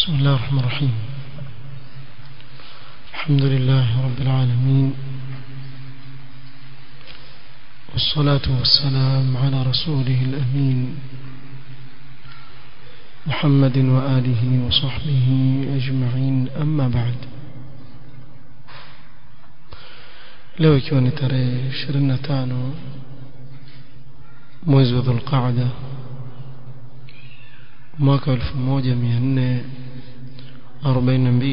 بسم الله الرحمن الرحيم الحمد لله رب العالمين والصلاة والسلام على رسوله الأمين محمد وآله وصحبه أجمعين أما بعد leo ikiwa ni tarehe 25 mwezi wa dhulqaada mwaka 1442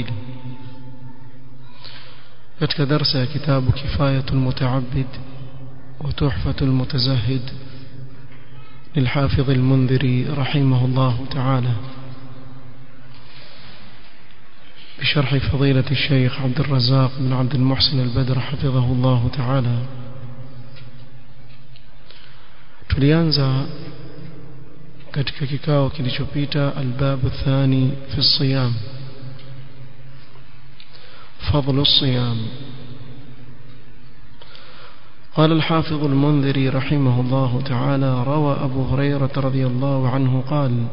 katika darsa ya kitabu kifayatu lmutaabid وتحفة المتزهد للحافظ المنذري رحمه الله تعالى بشرح فضيلة الشيخ عبد الرزاق بن عبد المحسن البدر حفظه الله تعالى tulianza katika kikao kilichopita albabu thani fi siyam fadlu siyam قال الحافظ المنذري رحمه الله تعالى روى أبو هريرة رضي الله عنه قال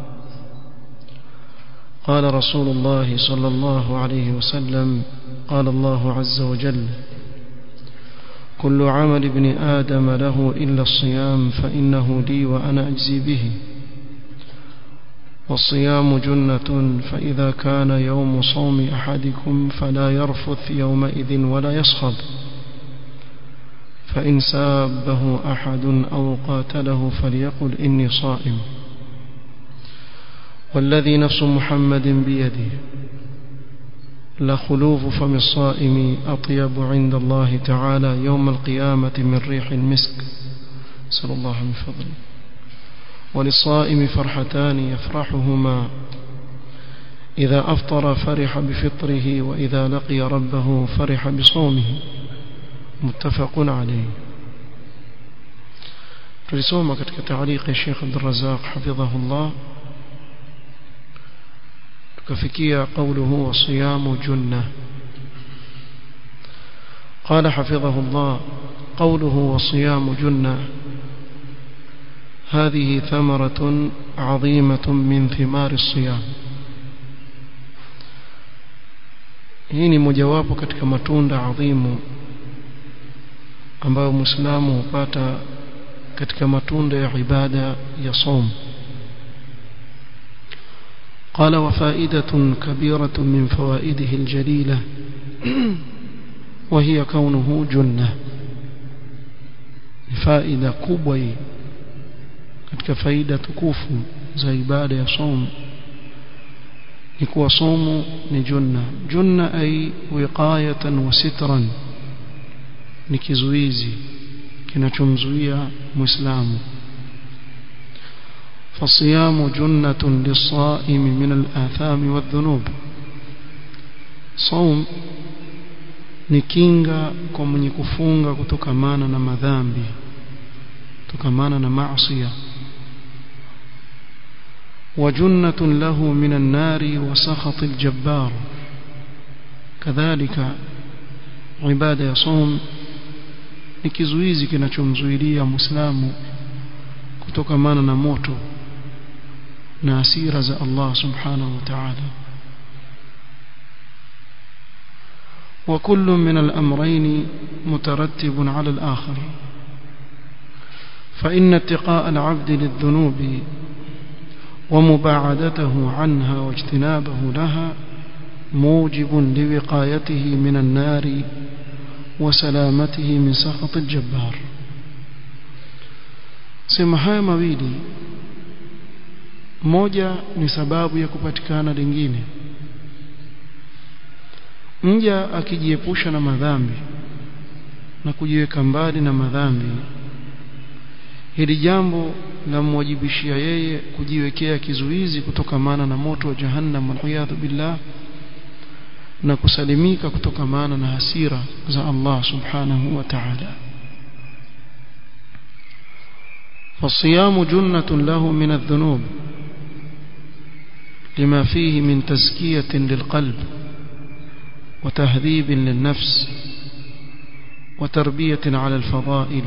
قال رسول الله صلى الله عليه وسلم قال الله عز وجل كل عمل ابن آدم له إلا الصيام فإنه لي وأنا أجزي به والصيام جنة فإذا كان يوم صوم أحدكم فلا يرفث يومئذ ولا يصخب فإن سابه أحد أو قاتله فليقل إني صائم والذي نفس محمد بيده لخلوف فم الصائم أطيب عند الله تعالى يوم القيامة من ريح المسك صلى الله من فضله وللصائم فرحتان يفرحهما إذا أفطر فرح بفطره وإذا لقي ربه فرح بصومه متفق عليه tulisoma katika taaliq ya Sheikh Abdul Razzaq hafidhahullah tukafikia qawluhu wa siyamu junna قال حفظه الله قوله وصيام جنة هذه ثمرة عظيمة من ثمار الصيام hii ni mojawapo katika matunda adhimu ambayo muislamu hupata katika matunda ya ibada ya som قال وفائدة كبيرة من فوائده الجليلة وهي كونه جنة فائدة كبوي katika faida tukufu za ibada ya som ni kuwa somu ni junna junna ay wiqayatan wa sitran ni kizuizi kinachomzuia muislamu فالصيام جنة للصائم من الآثام والذنوب صوم ni kinga kwa mwenye kufunga kutokamana na madhambi kutokamana na maasiya وجنة له من النار وسخط الجبار كذلك عبادة يصوم ni kizuizi kinachomzuilia muislamu kutokamana na moto na hasira za Allah subhanahu wa ta'ala وكل من الأمرين مترتب على الآخر فإن اتقاء العبد للذنوب ومباعدته عنها واجتنابه لها موجب لوقايته من النار وسلامته من سخط الجبار sema haya mawili moja ni sababu ya kupatikana lingine mja akijiepusha na madhambi na kujiweka mbali na madhambi hili jambo lamwajibishia yeye kujiwekea kizuizi kutokamana na moto wa jahannam waliyadhu billah na kusalimika kutokamana na hasira za Allah subhanahu wa ta'ala فالصيام جنة له من الذنوب لما فيه من تزكية للقلب وتهذيب للنفس وتربية على الفضائل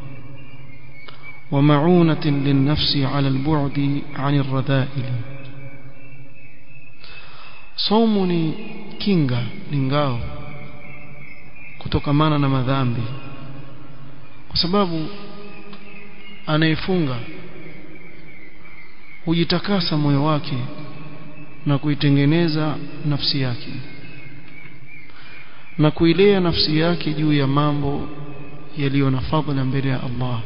ومعونة للنفس على البعد عن الرذائل somu ni kinga ni ngao kutokamana na madhambi kwa sababu anayefunga hujitakasa moyo wake na kuitengeneza nafsi yake na kuilea nafsi yake juu ya mambo yaliyo na fadhila mbele ya Allah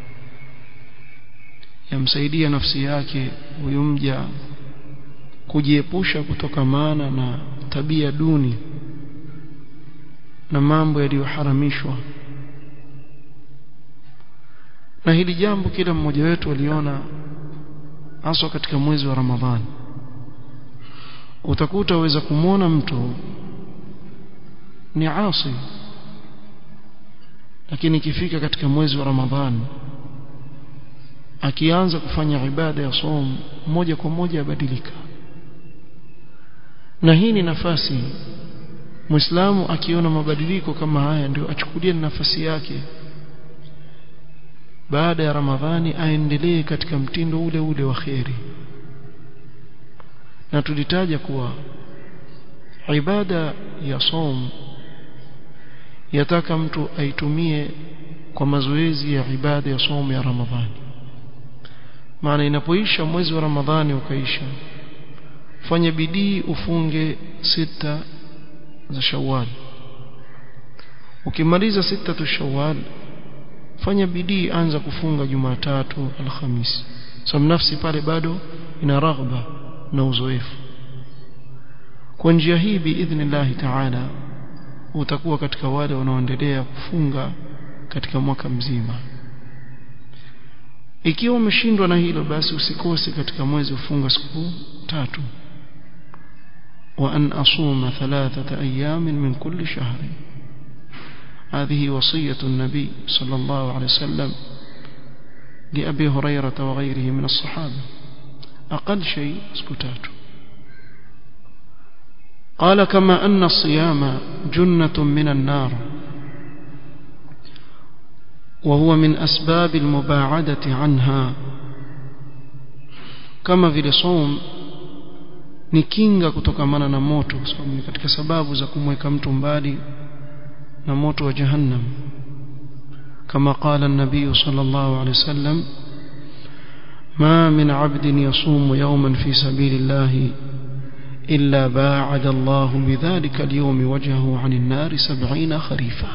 yamsaidia nafsi yake huyu mja kujiepusha kutokamana na tabia duni na mambo yaliyoharamishwa na hili jambo kila mmoja wetu aliona haswa katika mwezi wa Ramadhani utakuta uweza kumwona mtu ni asi lakini ikifika katika mwezi wa Ramadhani akianza kufanya ibada ya som moja kwa moja abadilika na hii ni nafasi Muislamu akiona mabadiliko kama haya ndio achukulie nafasi yake baada ya Ramadhani aendelee katika mtindo ule ule wa kheri na tulitaja kuwa ibada ya som yataka mtu aitumie kwa mazoezi ya ibada ya somo ya Ramadhani maana inapoisha mwezi wa Ramadhani ukaisha fanya bidii ufunge sita za Shawwal ukimaliza sita tu Shawwal fanya bidii anza kufunga Jumatatu Alhamisi sababu nafsi pale bado ina raghba na uzoefu kwa njia hii biidhnillah taala utakuwa katika wale wanaoendelea kufunga katika mwaka mzima ikiwa umeshindwa na hilo basi usikose katika mwezi ufunga siku tatu wa an asuma thalathata ayamin min kulli shahri هذه وصية النبي صلى الله عليه وسلم لأبي هريرة وغيره من الصحابة أقل شيء سكتات قال كما أن الصيام جنة من النار وهو من أسباب المباعدة عنها كما vile صوم ni kinga kutokamana na moto kwa sababu ni katika sababu za kumweka mtu mbali na moto wa jahannam kama qala an-nabiy sallallahu alayhi wasallam ما من عبد يصوم يوما في سبيل الله إلا باعد الله بذلك اليوم وجهه عن النار سبعين خريفا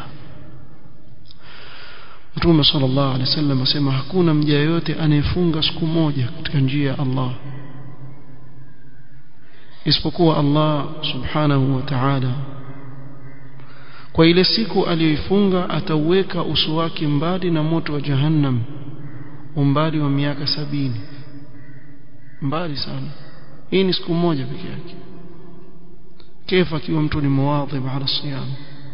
Mtume sallallahu alaihi wasallam asema hakuna mja yote anayefunga siku moja katika njia ya Allah isipokuwa Allah subhanahu wa ta'ala kwa ile siku aliyoifunga atauweka uso wake mbali na moto wa jahannam umbali wa miaka sabini mbali sana hii ni siku moja peke yake كيف akiwa mtu ni muwadhib ala siyam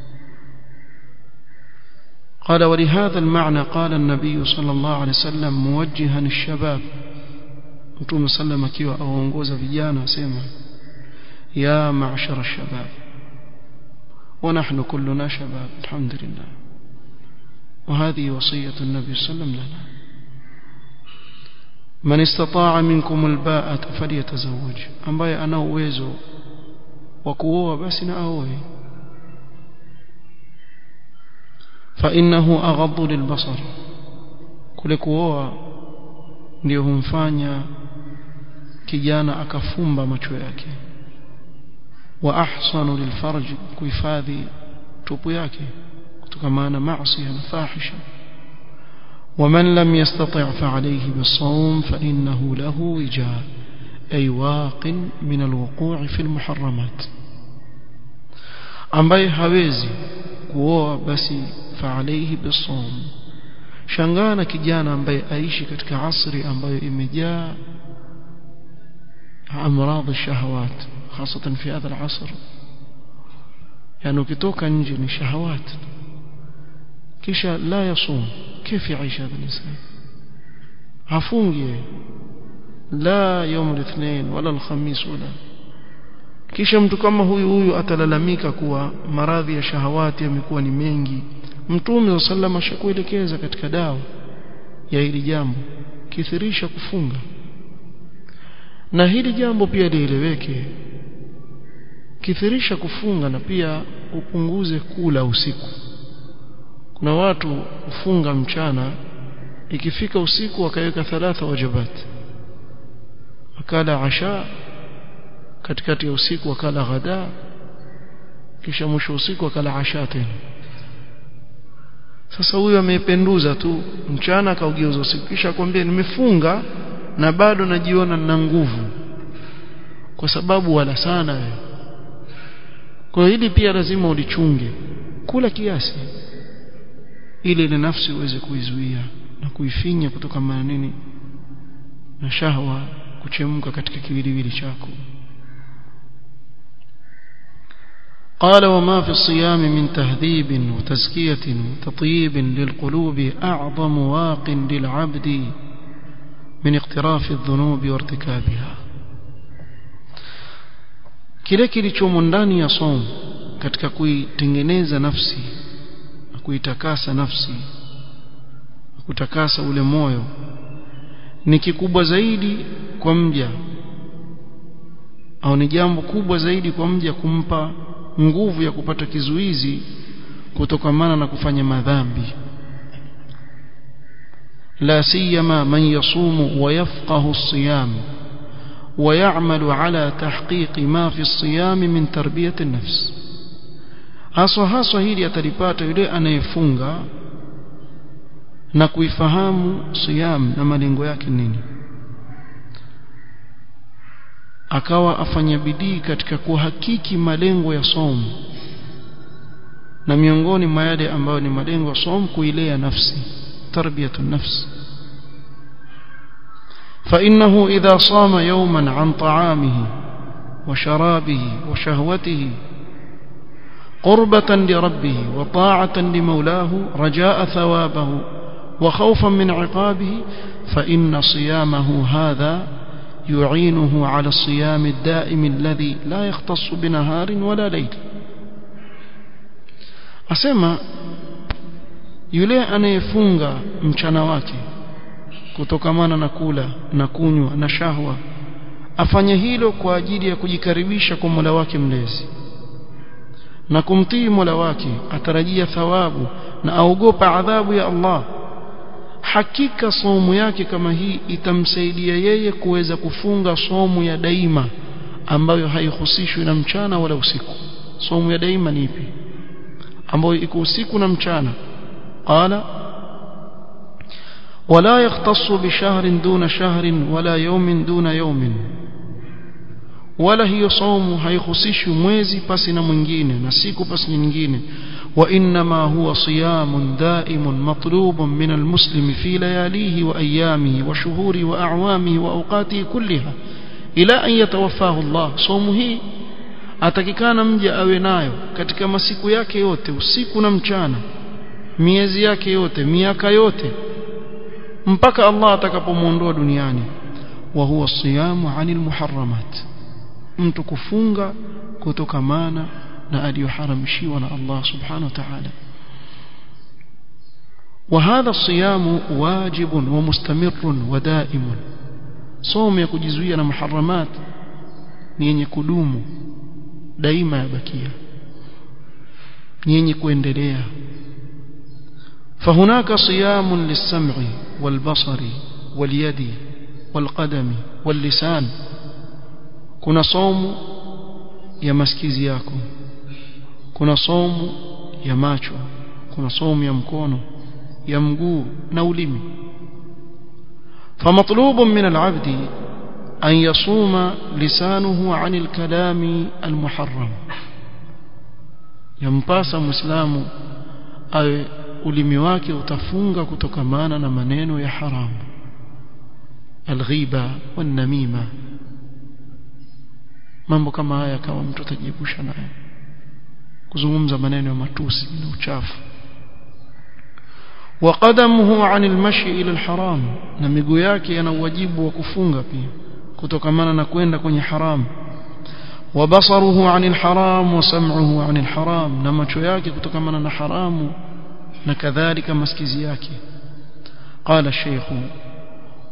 قال ولهذا المعنى قال النبي صلى الله عليه وسلم موجها الشباب متوم سلم akiwa aongoza vijana asema يا معشر الشباب ونحن كلنا شباب الحمد لله وهذه وصية النبي صلى الله عليه وسلم لنا من استطاع منكم الباءة فليتزوج ambaye ana uwezo wa kuoa basi na aoe فإنه أغض للبصر kule kuoa ndio humfanya kijana akafumba macho yake wa ahsanu lilfarj kuhifadhi tupu yake kutokana na maasi na fahisha ومن لم يستطع فعليه بالصوم فإنه له وجاء أي واق من الوقوع في المحرمات ambaye hawezi kuoa basi فعليه بالصوم shangana kijana ambaye aishi katika asri ambayo imejaa amradhi الشهوات خاصة في هذا العصر يعني ukitoka nje ni shahawat kisha la yasum كيف يعيش هذا الإنسان hafungi la يوم الاثنين ولا الخميس ولا kisha mtu kama huyu huyu atalalamika kuwa maradhi ya shahawati yamekuwa ni mengi mtume wa sallama ashakuelekeza katika dawa ya hili jambo kithirisha kufunga na hili jambo pia lieleweke kithirisha kufunga na pia upunguze kula usiku kuna watu hufunga mchana ikifika usiku wakaweka thalatha wajibat wakala asha katikati ya usiku wakala ghada kisha mwisho usiku wakala asha tena sasa huyu amependuza tu mchana akaugeuza usiku kisha akwambia nimefunga na bado najiona nina nguvu kwa sababu wala sana wewe kwa hili pia lazima ulichunge kula kiasi ili ile nafsi uweze kuizuia na kuifinya kutoka nini na shahwa kuchemka katika kiwiliwili chako قال وما في الصيام من تهذيب وتزكية وتطييب للقلوب أعظم واق للعبد من اقتراف الذنوب وارتكابها kile kilichomo ndani ya somo katika kuitengeneza nafsi na kuitakasa nafsi kutakasa ule moyo ni kikubwa zaidi kwa mja au ni jambo kubwa zaidi kwa mja kumpa nguvu ya kupata kizuizi kutokamana na kufanya madhambi la siyama man yasumu wa yafqahu as-siyam ويعمل على تحقيق ما في الصيام من تربية النفس haswa haswa hili atalipata yule anayefunga na kuifahamu siyam na malengo yake nini akawa afanya bidii katika kuhakiki malengo ya somo na miongoni mwa yale ambayo ni malengo ya somo kuilea nafsi tarbiyatu nafsi فإنه إذا صام يوما عن طعامه وشرابه وشهوته قربة لربه وطاعة لمولاه رجاء ثوابه وخوفا من عقابه فإن صيامه هذا يعينه على الصيام الدائم الذي لا يختص بنهار ولا ليل أسمى yule anayefunga mchana wake kutokamana na kula na kunywa na shahwa afanye hilo kwa ajili ya kujikaribisha kwa Mola wake mlezi na kumtii Mola wake atarajia thawabu na aogopa adhabu ya Allah hakika somo yake kama hii itamsaidia yeye kuweza kufunga somo ya daima ambayo haihusishwi na mchana wala usiku somo ya daima ni ipi ambayo iko usiku na mchana qala ولا يختص بشهر دون شهر ولا يوم دون يوم wala hiyo saumu haikhusishi mwezi pasi na mwingine na siku pasi nyingine wa inma huwa siyamun daimun matlubun min almuslim fi layalihi wa ayamihi wa shuhuri wa a'wamihi wa awqatihi kulliha ila an yatawaffahu Allah saumu hii atakikana mja awe nayo katika masiku yake yote usiku na mchana miezi yake yote miaka yote mpaka Allah atakapomuondoa duniani wa huwa siyamu anil muharramat mtu kufunga kutokamana na aliyoharamishiwa na Allah subhanahu wa ta'ala وهذا الصيام واجب ومستمر ودائم صوم ya kujizuia na muharramat ni yenye kudumu daima yabakia ni yenye kuendelea فهناك صيام للسمع والبصر واليد والقدم واللسان kuna somu ya masikizi yako kuna somu ya macho kuna somu ya mkono ya mguu na ulimi فمطلوب من العبد أن يصوم لسانه عن الكلام المحرم ينباس مسلم أي ulimi wake utafunga kutokamana na maneno ya haramu alghiba wanamima mambo kama haya kama mtu atajiepusha nayo kuzungumza maneno ya matusi na uchafu وقدمه عن المشي الى الحرام na miguu yake yana wajibu wa kufunga pia kutokamana na kwenda kwenye haram وبصره عن الحرام وسمعه عن الحرام na macho yake kutokamana na haramu na kadhalika masikizi yake قال الشيخ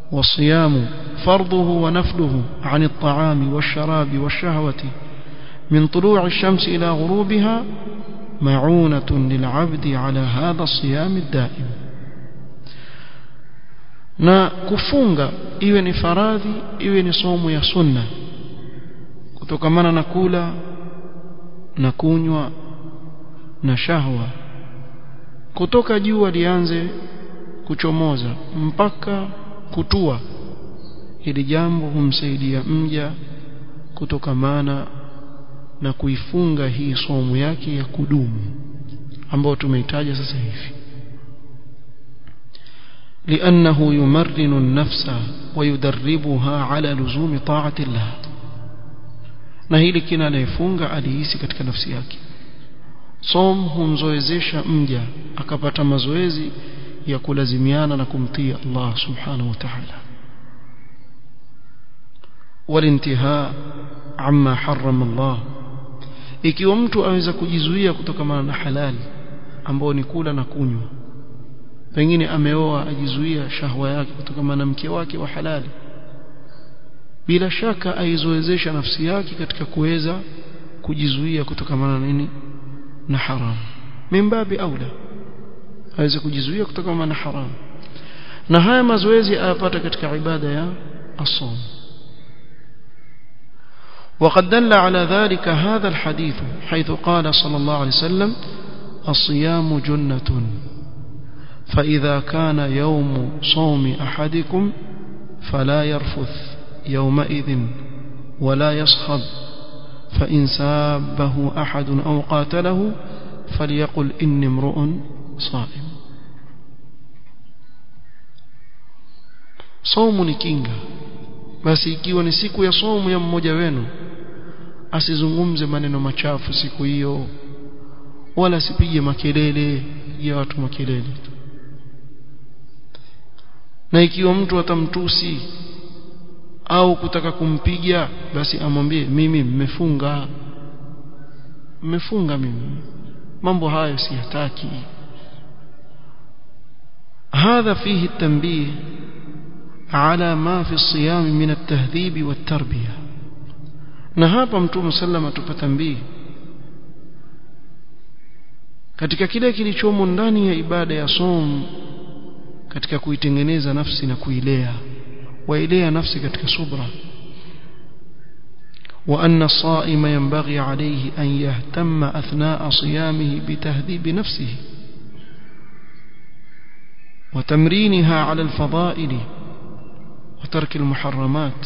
والصيام فرضه ونفله عن الطعام والشراب والشهوة من طلوع الشمس إلى غروبها معونة للعبد على هذا الصيام الدائم na kufunga iwe ni faradhi iwe ni somo ya sunna kutokamana na kula na kunywa na shahwa kutoka jua lianze kuchomoza mpaka kutua hili jambo humsaidia mja kutokamana na kuifunga hii somo yake ya kudumu ambayo tumeitaja sasa hivi لأنه يمرن النفس ويدربها على لزوم طاعة الله na hili kina anayefunga alihisi katika nafsi yake som humzoezesha mja akapata mazoezi ya kulazimiana na kumtii Allah subhanahu wa ta'ala walintihaa amma harrama Allah ikiwa mtu aweza kujizuia kutokana na halali ambao ni kula na kunywa pengine ameoa ajizuia shahwa yake kutokana na mke wake wa halali bila shaka aizoezesha nafsi yake katika kuweza kujizuia kutokana na nini na haramu mimbabi aula aweze kujizuia kutokana na haramu na haya mazoezi ayapata katika ibada ya as-sawm وقد دل على ذلك هذا الحديث حيث قال صلى الله عليه وسلم الصيام جنة فإذا كان يوم صوم أحدكم فلا يرفث يومئذ ولا يصخب فإن سابه أحد أو قاتله فليقل إني امرؤ صائم صوم ni kinga basi ikiwa ni siku ya somo ya mmoja wenu asizungumze maneno machafu siku hiyo wala asipige makelele ya watu makelele na ikiwa mtu atamtusi au kutaka kumpiga basi amwambie mimi mmefunga mmefunga mimi mambo hayo siyataki هذا فيه التنبيه على ما في الصيام من التهذيب والتربيه na hapa mtume sallama tupatambii katika kile kilichomo ndani ya ibada ya som katika kuitengeneza nafsi na kuilea wailea nafsi katika subra وأن الصائم ينبغي عليه أن يهتم أثناء صيامه بتهذيب نفسه وتمرينها على الفضائل وترك المحرمات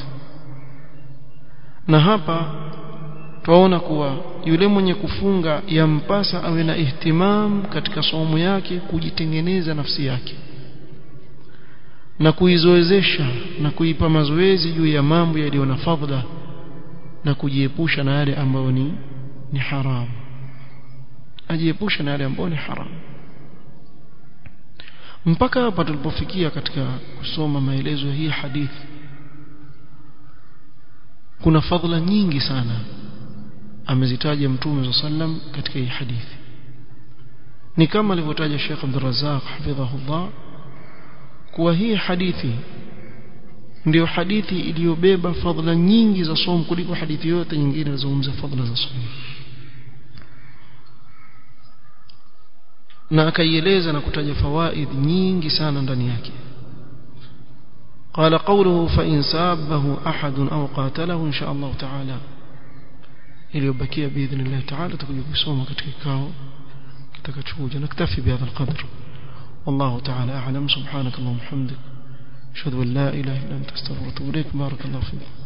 na hapa twaona kuwa yule mwenye kufunga yampasa awe na ihtimam katika somo yake kujitengeneza nafsi yake na kuizoezesha na kuipa mazoezi juu ya mambo yaliyo na fadhila na kujiepusha na yale ambayo ni ni haramu ajiepusha na yale ambayo ni haramu mpaka hapa tulipofikia katika kusoma maelezo ya hii hadithi kuna fadhila nyingi sana amezitaja mtume sallam katika hii hadithi ni kama alivyotaja Sheikh Abdul Razzaq hafidhahullah kuwa hii hadithi ndiyo hadithi iliyobeba fadhila nyingi za somo kuliko hadithi yote nyingine inazungumza fadhila za somo na akaieleza na kutaja fawaid nyingi sana ndani yake قال قوله فإن سابه أحد أو قاتله إن شاء الله تعالى iliyobakia باذن الله تعالى تكون kusoma katika kikao kitakachokuja naktafi بهذا القدر والله تعالى أعلم سبحانك اللهم وبحمدك أشهد أن لا إله إلا أنت أستغفرك وأتوب إليك بارك الله فيك